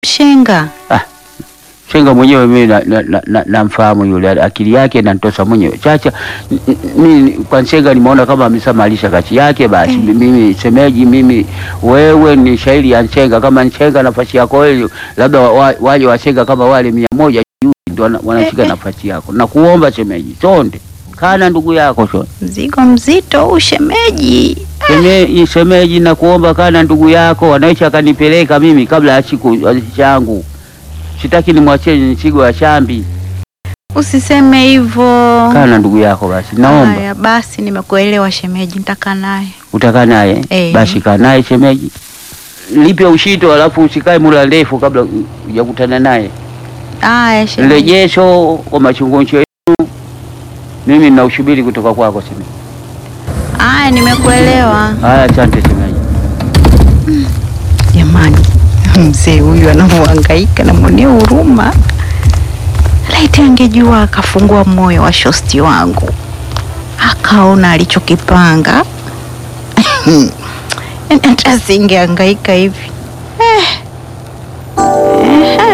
Shenga. Shenga mwenyewe mimi namfahamu na, na, na namfahamu yule akili yake inanitosa mwenyewe. Chacha n- n- mimi kwa Shenga nimeona kama ameshamalisha kazi yake basi. Eh. Mimi semeji, mimi wewe ni shairi ya Shenga, kama ni Shenga nafasi yako wewe, labda wa- wa- wale wa Shenga kama wale mia moja juu ndio wana- wanashika Eh, eh. nafasi yako. Na kuomba semeji, chonde kana ndugu yako chonde. Mzigo mzito huu shemeji. Seme, semeji na kuomba kana ndugu yako wanaishi akanipeleka mimi kabla ya siku changu. Sitaki nimwachie mzigo wa shambi. Usiseme hivyo. Kana ndugu yako basi, naomba Haya basi, nimekuelewa shemeji, nitakaa naye. utakaa naye Eh. basi, kaa naye shemeji, lipe ushito, alafu usikae muda ndefu kabla hujakutana naye. Haya shemeji. Mrejesho kwa machunguncho yenu, mimi nina ushubiri kutoka kwako shemeji. Haya, nimekuelewa. Haya, asante shemeji. Jamani, mzee huyu anavyohangaika, namwonea huruma. Laiti angejua akafungua moyo wa shosti wangu akaona alichokipanga, hata singehangaika hivi eh.